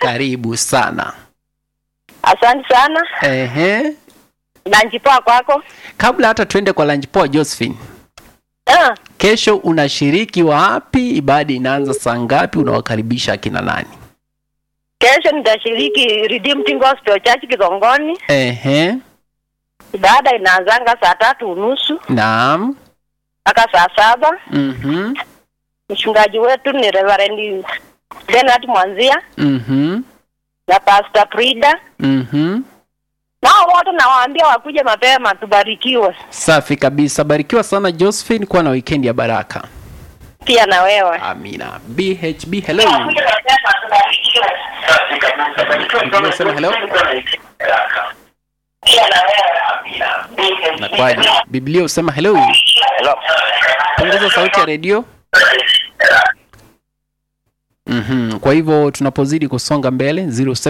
karibu sana. Asante sana. Ehe. Lunch poa kwako. Kabla hata tuende kwa lunch poa, Josephine, Ah, kesho unashiriki wapi? Ibada inaanza saa ngapi? Unawakaribisha akina nani? kesho nitashiriki Redeemed Gospel Church Kigongoni. Ehe. Ibada inaanzanga saa tatu unusu Naam. mpaka saa saba. Mhm. Mchungaji wetu ni Reverend Bernard Mwanzia Mhm. na Pastor Frida. Mhm. Nao wote nawaambia wakuje mapema tubarikiwe. Safi kabisa. Barikiwa sana Josephine, kuwa na weekend ya baraka. Pia na wewe. Amina. BHB hello. Biblia sema hello. Nakwaje? Biblia usema hello. Hello. Punguza sauti ya redio. Mhm. Kwa hivyo tunapozidi kusonga mbele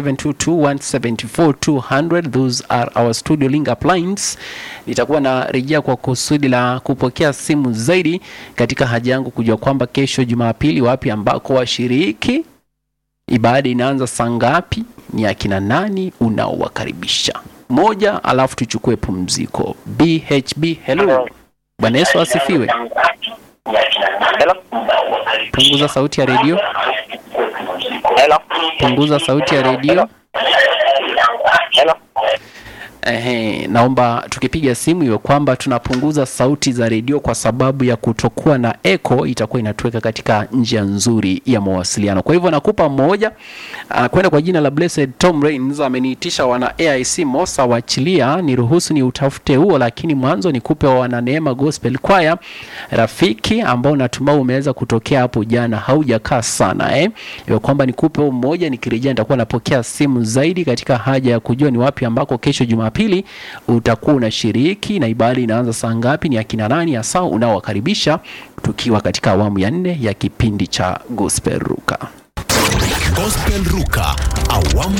0722174200 those are our studio link uplines. Nitakuwa na rejea kwa kusudi la kupokea simu zaidi katika haja yangu kujua kwamba kesho Jumapili wapi ambako washiriki ibada inaanza saa ngapi, ni akina nani unaowakaribisha. Moja, alafu tuchukue pumziko. BHB hello. Bwana Yesu asifiwe. Hello. Punguza sauti ya redio. Hello. Punguza sauti ya redio. Hello. Ehe, naomba tukipiga simu iwe kwamba tunapunguza sauti za redio kwa sababu ya kutokuwa na echo, itakuwa inatuweka katika njia nzuri ya mawasiliano. Kwa hivyo nakupa mmoja uh, kwenda kwa jina la Blessed Tom Rains ameniitisha wana AIC Mosa waachilia, niruhusu ni utafute huo, lakini mwanzo nikupe wa wana Neema Gospel Choir rafiki ambao natumai umeweza kutokea hapo jana, haujakaa sana eh, iwe kwamba nikupe huo mmoja, nikirejea nitakuwa napokea simu zaidi katika haja ya kujua ni wapi ambako kesho Jumapili utakuwa unashiriki na ibada inaanza saa ngapi, ni akina nani hasa unaowakaribisha, tukiwa katika awamu ya nne ya kipindi cha Gospel Ruka. Gospel Ruka awamu